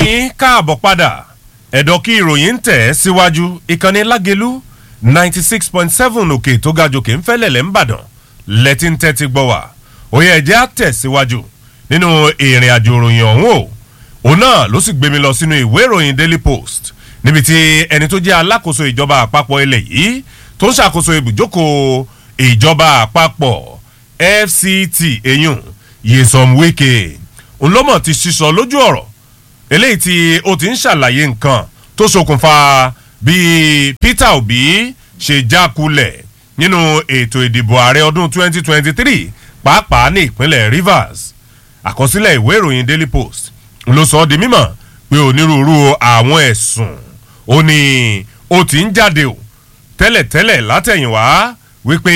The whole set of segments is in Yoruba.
yín káàbọ̀ padà ẹ̀dọ̀ kí ìròyìn ń tẹ̀ síwájú ìkànnì lágẹ̀lú ninety six point seven òkè tó ga jòkè ń fẹ́lẹ̀lẹ̀ ń bàdàn lẹ́tí ń tẹ́tí gbọ́ wá òye ẹ̀jẹ̀ á tẹ̀ síwájú nínú ìrìn àjò ìròyìn ọ̀hún o òun náà ló sì gbé mi lọ sínú ìwé ìròyìn daily post níbi tí ẹni tó jẹ́ alákòóso ìjọba àpapọ̀ ilẹ̀ yìí tó ń ṣàkóso ibùjókòó ìjọba àpapọ̀ fct eyín yesom wike ńlọmọ ti sísọ lójú ọ̀rọ̀ eléyìí tí ó ti ń ṣàlàyé nǹkan tó ṣokùnfà bí peter obi ṣe jákulẹ̀ nínú ètò ìdìbò ààrẹ ọdún 2023 pàápàá ní ìpínlẹ̀ rivers àkọsílẹ̀ ìwé ìròyìn daily post ló sọ ọ́ di mímọ̀ pé onírúurú àwọn ẹ̀sùn ó ní ó ti ń jáde o tẹ́lẹ̀tẹ́lẹ̀ látẹ̀yìnwá wípé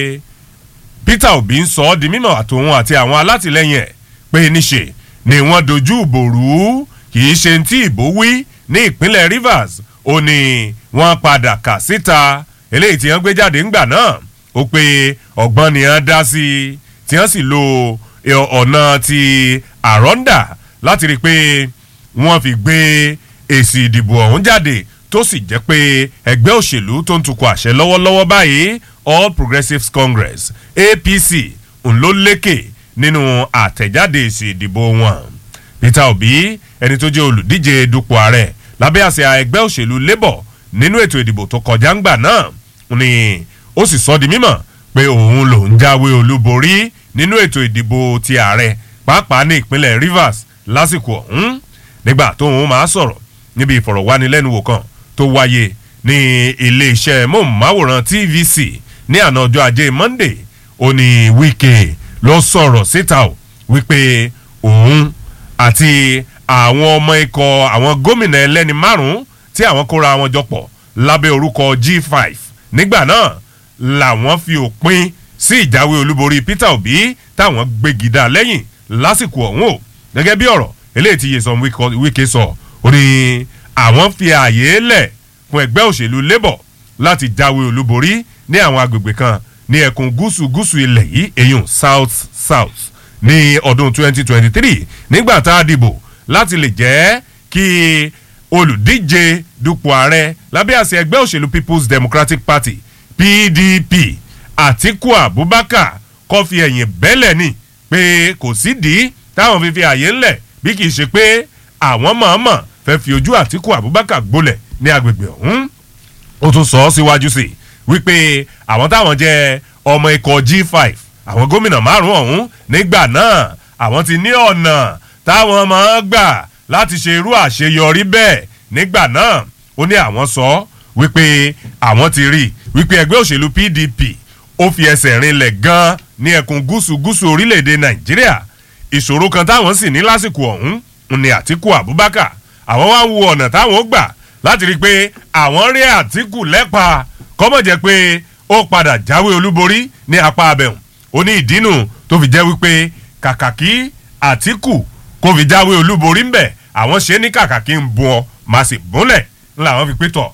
peter obi ń sọ ọ́ di mímọ̀ àtòun àti àwọn alátìlẹyìn ẹ̀ pé níṣe ni wọ́n dojú ìbò rú kì í ṣe tí ìbò wí ní ìpínlẹ̀ rivers ó ní wọ́n padà kà síta eléyìí tí wọ́n gbé jáde ńgbà náà ó pé ọ̀gbọ́n ni wọ́n dá sí i tí wọ́n sì lo ọ̀nà ti àrọ́ndà láti rí i pé wọ́n fi gbé èsì ìdìbò ọ̀hún jáde tó sì jẹ́ pé ẹgbẹ́ òṣèlú tó ń tukọ̀ àṣẹ lọ́wọ́lọ́wọ́ báyìí all progressives congress apc ń ló lékè nínú àtẹ̀jáde èsì ìdìbò wọn peter obi ẹni tó jẹ́ olùdíje dupò ààrẹ lábẹ́ àṣẹ ẹgbẹ́ òṣèlú labour nínú ètò ìdìbò tó kọjá ńgbà náà ni ó sì sọ di mímọ̀ pé òun lòún jáwé olúborí nínú ètò ìdìbò ti ààrẹ pàápàá ní ìpínlẹ̀ rivers lásìkò ọ̀hún nígbà tóun máa sọ̀rọ̀ níbi ìfọ̀rọ̀wánilẹ́nuwò kan tó wáyé ní iléeṣẹ́ móhùnmáwòrán tvc ní àná ọjọ́ ajé monday ó ní wíkẹ́ ló sọ̀rọ̀ síta o wípé òun àti àwọn ọmọ ikọ̀ àwọn gómìnà ẹlẹ́ni márùn-ún tí àwọn kóra wọn jọ pọ̀ lábẹ́ orúkọ g5 nígbà náà làwọn fi òpin sí ìjáwé olúborí peter obi táwọn gbégidá lẹ́yìn lásìkò ọ̀hún o gẹ́gẹ́ bí ọ̀rọ̀ eléyìí ti yẹsàn wíkẹ́ sọ ó ní àwọn fi ààyè lẹ̀ fún ẹgbẹ́ òṣèlú labour láti jáwé olúborí ní àwọn agbègbè kan ní ẹkùn gúúsù gúúsù ilẹ̀ yìí èyàn south south ní ọdún 2023 nígbà tá a dìbò láti lè jẹ́ kí olùdíje dupò ààrẹ lábẹ́ àṣẹ ẹgbẹ́ òṣèlú people's democratic party pdp àtiku abubakar kọ́ fi ẹ̀yìn bẹ́lẹ̀ ni pé kò sídìí táwọn fi fi àyè ńlẹ̀ bí kì í ṣe pé àwọn mọ̀ọ́mọ̀ fẹ́ fi ojú àtiku abubakar gbolẹ̀ ní agbègbè ọ̀hún ó tún sọ ọ́ síwájú sí i wípé àwọn táwọn jẹ́ ọmọ ikọ̀ g5 àwọn gómìnà márùn-ún ọ̀hún nígbà náà àwọn ti ní ọ̀nà táwọn máa ń gbà láti ṣe irú àṣeyọrí bẹ́ẹ̀ nígbà náà ó ní àwọn sọ wípé àwọn ti rí wípé ẹgbẹ́ òṣèlú pdp ó fi ẹsẹ̀ rinlẹ̀ gan-an ní ẹkùn gúúsù gúúsù orílẹ̀-èdè nàìjíríà ìṣòro kan táwọn sì ní lásìkò ọ̀hún ní àtìkù abubakar àwọn wá wo ọ̀nà táwọn ó gbà láti rí i pé àwọn rí àtìkù lẹ́pa kọ́mọ̀ jẹ́ pé ó padà jáwé olúborí ní apá abẹ́hùn ó ní ìdínú tó fi jẹ́ wípé kàkà kí àtìkù kó fi jáwé olúborí ńbẹ̀ àwọn ṣe ní kàkà kí n bu ọ máa sì búnlẹ̀ ńlá àwọn fi pé tọ̀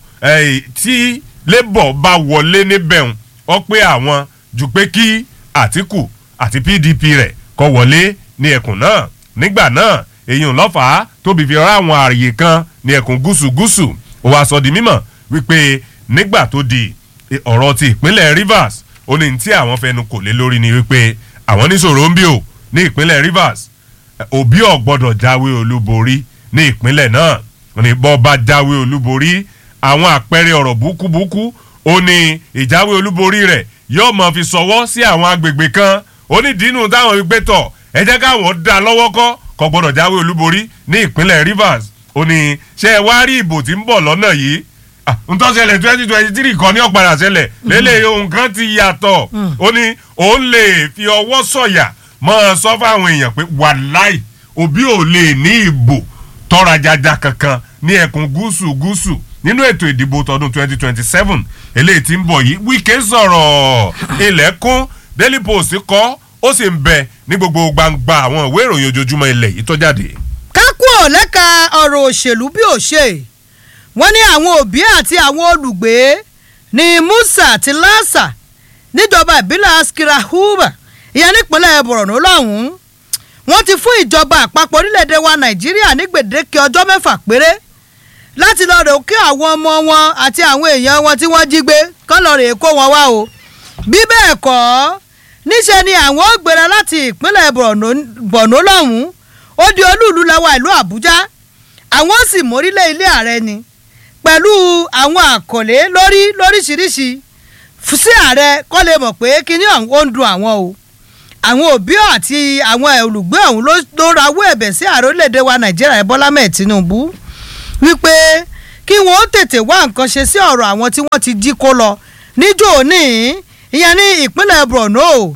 tí labour bá wọlé níbẹ̀hùn ọ pé àwọn ju pé kí àtìkù àti pdp rẹ̀ kọ́ wọlé ní ẹkùn náà nígbà náà èyí ń lọ́fàá tóbi fi rán àwọn ààyè kan ní ẹkùn gúúsù gúúsù ó wàá sọ di mímọ̀ wípé nígbà tó di ọ̀rọ̀ ti ìpínlẹ̀ rivers ó ní tí àwọn fẹnu kò lé lórí ni wípé àwọn níṣòro ń bí o ní ìpínlẹ̀ rivers òbí ọ̀gbọ́dọ̀ jáwé olúborí ní ìpínlẹ̀ náà ní bọ́ bá jáwé olúborí àwọn àpẹẹrẹ ọ̀rọ̀ búkúbúkú ó ní ìjáwé olúborí rẹ̀ yóò mọ̀ fi sọwọ́ sí àwọn agbègbè kan ó ní dínú táwọn fi gbé tọ̀ ẹ jẹ́ káwọn dá lọ́wọ́ kọ́ kọ́ gbọ́dọ̀ jáwé olúborí ní ìpínlẹ̀ rivers ó ní ṣé ẹ wá rí ìbò tí ń bọ̀ lọ́nà yìí ntọ́sẹ̀lẹ̀ twenty twenty three kan ní ọ̀padà sẹlẹ̀ lélẹ̀ ohun kan ti yàtọ̀ ó ní òun lè fi ọwọ́ sọ̀yà mọ́ ọ sọ fáwọn èèyàn pé wàláì òbí ò lè ní ìbò tọ́ra jaja kankan ní ẹkùn gúúsù gúúsù nínú ètò ìdìbò tọdún twenty twenty seven eléyìí ti ń bọ̀ yìí wíkẹ́ sọ̀rọ̀ ilẹ̀kùn daily post kọ́ ó sì ń bẹ ní gbogbo gbangba àwọn ìwé ìròyìn ojoojúmọ́ ilẹ̀ yìí tó jáde. kákúọ̀ lẹ́ka ọ̀rọ̀ òṣèlú bí ò ṣe wọ́n ní àwọn òbí àti àwọn olùgbé ní musa àti lassa níjọba ìbílẹ̀ askira huba ìyẹn nípínlẹ̀ borno lọ́hùn-ún wọ́n ti fún ìjọba àpapọ̀ orílẹ̀-èdè wa nàìjíríà ní gbèdéke ọjọ́ mẹ́fà péré láti lọ rè kí àwọn ọmọ wọn àti àwọn èèyàn wọn tí wọ́n jí gbé kán lọ rè kó wọn wá o bí bẹ́ẹ̀ kọ́ níṣẹ́ ni àwọn ó gbéra láti ìpínlẹ̀ borno lọ́hùn-ún ó di olúùlú lẹ́wà ìlú àbújá àwọn ó sì mórílẹ̀ ilé ààrẹ ni pẹ̀lú àwọn àkọlé lórí lóríṣiríṣi sí ààrẹ kọ́ lè mọ̀ pé kíní ọ̀hún ó ń dun àwọn o àwọn òbí àti àwọn olùgbé ọ̀hún ló rawọ́ ẹ̀bẹ̀ sí ààrẹ orílẹ̀-èdè wa nàìjíríà bọ́lá mẹ́ẹ̀ tinubu wípé kí wọ́n ó tètè wá nǹkan ṣe sí ọ̀rọ̀ àwọn tí wọ́n ti jí kó lọ níjó ní ìyẹn ní ìpínlẹ̀ borno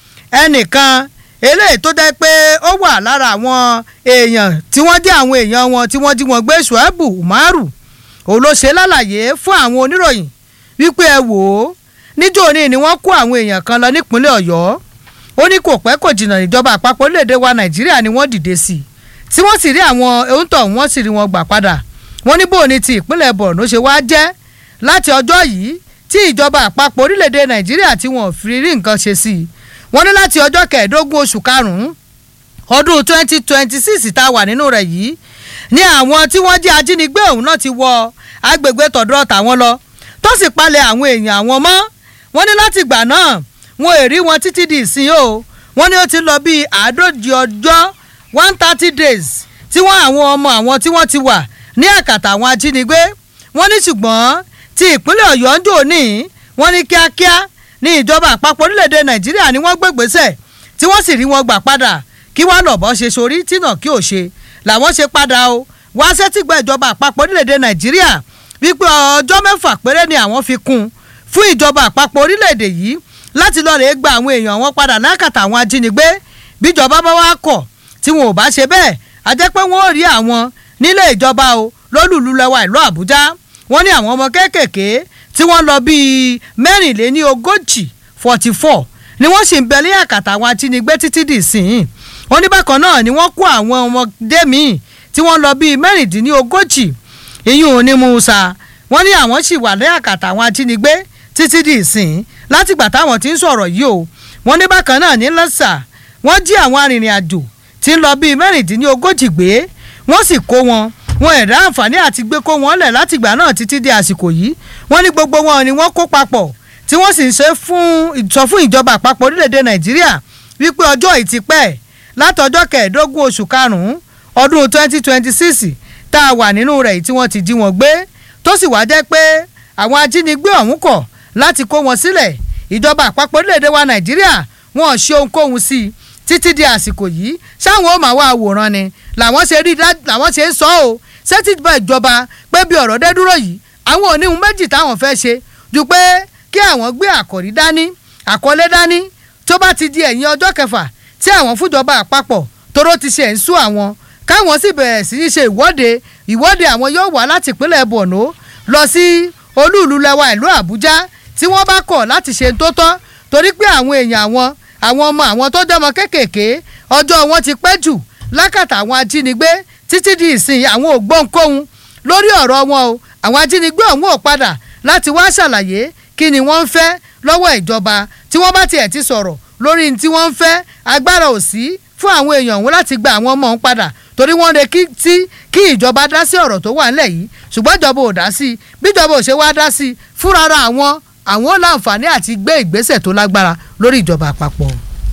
ẹnìkan eléyìí tó jẹ́ pé ó wà lára àwọn èèyàn tí wọ́n jẹ́ àwọn èèyàn wọn tí wọ́n jí wọn gbé ṣùẹ́bù umaru òun ló ṣe lálàyé fún àwọn oníròyìn wípé ẹ wò ó níjó ní ni wọ́n kó àwọn èèyàn kan lọ nípínlẹ̀ ọ̀yọ́ ó ní kò pẹ́ kò jìnnà ìjọba àpapọ̀ orílẹ̀-èdè wa nàìjíríà ni wọ́n dìde sí tí wọ́n sì rí àwọn ohun wọ́n sì rí wọn gbà padà wọ́n ní bóun ni ti ìpínlẹ̀ borno ṣe wá jẹ́ láti ọjọ́ yìí tí ìjọba àpapọ̀ orílẹ̀-èdè nàìjíríà tí wọ́n fi rí nǹkan ṣe sí i wọ́n ní láti ọjọ́ kẹẹ̀ẹ́dógún oṣù karùn-ún ọdún twenty twenty six tá a wà nínú rẹ̀ yìí ní àwọn tí wọ́n jẹ́ ajínigbé ọ̀hún náà ti wọ agbègbè tọ̀dọ̀ tàwọn lọ tó sì palẹ̀ àwọn èèyàn àwọn mọ́ wọ́n ní láti gbà náà wọn ò rí wọn títí di ìsìn o wọ́n ní ó ti lọ bíi àádójì ọjọ́ one thirty days tí wọ́n àwọn ọmọ àwọn tí wọ́n ti wà ní àkàtà àwọn ajínigbé wọ́n ní ṣùgbọ́n ti ìpínlẹ̀ ọ̀yọ́ ń dò ní wọ́n ní kíákíá ní ìjọba àpapọ̀ orílẹ̀-èdè nàìjíríà ni wọ́n gbégbèsè tí wọ́n sì rí wọn gbà padà kí wọ́n lọ́bọ̀ ṣe sórí tìǹà kí ò ṣe làwọn ṣe padà o wá sẹ́tìgbà ìjọba àpapọ̀ orílẹ̀-èdè nàìjíríà wípé ọjọ́ mẹ́fà péré ni àwọn fi kún fún ìjọba àpapọ̀ orílẹ̀-èdè yìí láti lọ́ọ́ rè gba àwọn èèyàn wọn padà lákàtà àwọn ajínigbé bíjọba bá wá kọ̀ tí wọn ò bá ṣe bẹ́ẹ̀ a jẹ́ pé wọ́n ò rí àwọn nílé ìjọba o lólùlú lẹ́wà ìlú àbújá wọ́n ní àwọn ọmọ kéékèèké tí wọ́n lọ bíi mẹ́rìnléní ogójì forty four ni wọ́n sì ń bẹ ní àkàtà àwọn ajínigbé títí dì sín wọ́n ní bákan náà ni wọ́n kó àwọn ọmọdé míì tí wọ́n lọ bíi mẹ́rìndínní ogójì ìyún ní musa wọ́n ní àwọn sì wà ní àkàtà àwọn ajínigbé títí dì sín látìgbà táwọn ti ń sọ̀rọ̀ yìí o wọ́n ní bákan náà ní lọ́sà wọ́n jí àwọn arìnrìn àjò tí ń lọ bíi mẹ́rìndínní ogójì gbé wọ́n sì kó wọn wọn ẹ̀dá àǹfààní àti gbé kó wọn lẹ̀ látìgbà náà títí di àsìkò yìí wọ́n ní gbogbo wọn ni wọ́n kó papọ̀ tí wọ́n sì ń ṣe fún sọ fún ìjọba àpapọ̀ orílẹ̀-èdè nàìjíríà wípé ọjọ́ yìí ti pẹ́ látọjọ́ kẹẹ̀ẹ́dógún oṣù karùn-ún ọdún twenty twenty six tá a wà nínú rẹ̀ tí wọ́n ti jí wọn gbé tó sì wá jẹ́ pé àwọn ajínigbé ọ̀hún kọ̀ láti kó wọn sílẹ̀ ìjọba àpapọ̀ orílẹ̀-èdè wa nàìjíríà wọn ò ṣe ohunkóhun sí i títí di àsìkò yìí ṣáwọn ó máa wá àwòrán ni làwọn ṣe rí làwọn ṣe ń sọ ọ́ sẹ́tìgbà ìjọba pé bí ọ̀rọ̀ dé dúró yìí àwọn oníhun méjì táwọn fẹ́ ṣe ju pé kí àwọn gbé àkòrí dání àkọlé dání tó bá ti di ẹ̀yìn ọjọ́ kẹfà tí àwọn fúnjọba àpapọ̀ toró ti ṣe ń sú àwọn káwọn sì bẹ̀rẹ̀ sí í ṣe ìwọ́de ìwọ́de àwọn yóò wá láti ìpínlẹ̀ borno lọ sí olúùlú lẹwa ìlú àbújá tí wọ́n bá kọ̀ láti ṣe tó tọ́ torí pé àwọn èèyàn àwọn àwọn ọmọ àwọn tó jọmọ kéékèèké ọjọ́ wọn ti pẹ́ jù lákàtà àwọn ajínigbé títí di ìsìn àwọn ògbóǹkóhun lórí ọ̀rọ̀ wọn o àwọn ajínigbé ọ̀hún ò padà láti wá ṣàlàyé kí ni wọ́n ń fẹ́ lọ́wọ́ ìjọba tí wọ́n bá tiẹ̀ ti sọ̀rọ̀ lórí tí wọ́n ń fẹ́ agbára ò sí fún àwọn èèyàn ọ̀hún láti gba àwọn ọmọ ọ̀hún padà torí wọ́n lè tí kí ìjọba dá sí ọ̀rọ̀ tó wà nílẹ̀ yìí ṣùgbọ́n ìjọba ò dá sí i bí ìjọba ò ṣe wá dá sí i fúnra àwọn àwọn ò láǹfààní àti gbé ìgbésẹ̀ tó lágbára lórí ìjọba àpapọ̀.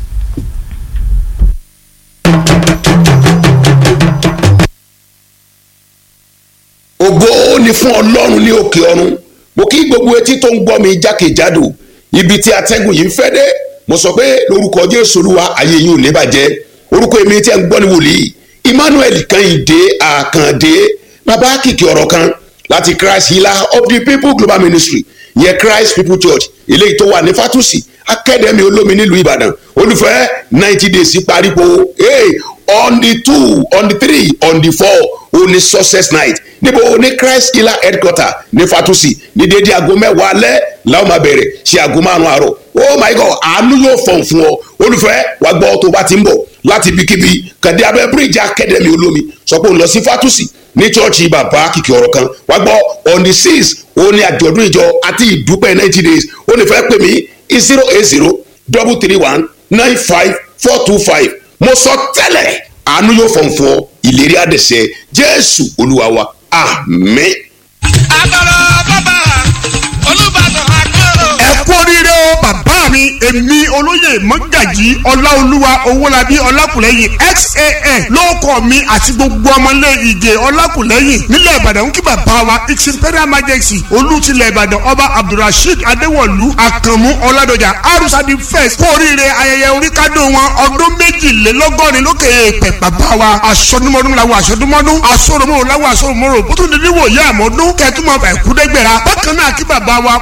ògo ni fún ọlọ́run ní òkè ọ̀run mo kí gbogbo etí tó ń gbọ́ mi jákèjádò ibi tí atẹ́gùn yìí ń fẹ́ dé mo sọ pé lórúkọ jésù olúwa ayé yìí ò ní bàjẹ́ orúkọ èmi tí a ń gbọ́ ní wòlíì emmanuel kẹ́hìndé àkàndé bàbá kìkì ọ̀rọ̀ kan láti christ healer of the people global ministry yẹn christ people church eléyìí tó wà ní fatusi akademi olómi nílùú ìbàdàn olùfẹ́ ninety days parípo hey, on the two on the three on the four òní success night níbo ní christ healer headquarter ní fatusi ní déédéé aago mẹ́wàá alẹ́ làwọn máa bẹ̀rẹ̀ ṣe aago márùn-ún àárọ̀ oh my god àánú yóò fọ̀n fún ọ olùfẹ́ wàá gbọ́ tó bá ti ń bọ̀ láti ibikíbi kàdé abẹ́ bíríìjì akademi olómi sọ pé òun lọ sí fatusi ní chọ́ọ̀chì bàbá kìkì ọ̀rọ̀ kan wàá gbọ́ on the six òun ní àjọ̀dún ìjọ àti ìdúpẹ́ ninety days ó lè fẹ́ pè mí zero eight zero double three one nine five four two five mo sọ tẹ́lẹ̀ àánú yóò fọ̀n fún ọ ìlérí àdẹ̀sẹ̀ jésù olúwa wa àmín. agbára bàbá olùbàdàn àkọrò. ẹ kú oríire o bàbá mi èmi olóyè mọ́gàjì ọláolúwa owólabí ọlákùlẹ́yìn xan lóòkọ̀ mi àti gbogbo ọmọlé ìjẹ ọlákùlẹ́yìn nílẹ̀ ìbàdàn ń kí bàbá wa its imperial majesty olùtìlẹ̀ ìbàdàn ọba abdulrasheed adéwọ̀lú àkànmú ọládọjà arúsàdì first kú oríire ayẹyẹ oríkádùn wọn ọdún méjìlélọ́gọ́rin lókè èèpẹ̀ bàbá wa aṣọdúnmọ́dún làwọn aṣọdúnmọ́dún aṣọ́rọ̀mọ́rọ̀ làwọn aṣọ́rọ̀mọ́rọ̀ bó tún dídí wòye àmọ́dún kẹ́tùmọ̀ ẹ̀kúdẹ́gbẹ̀ra bákan náà kí bàbá wa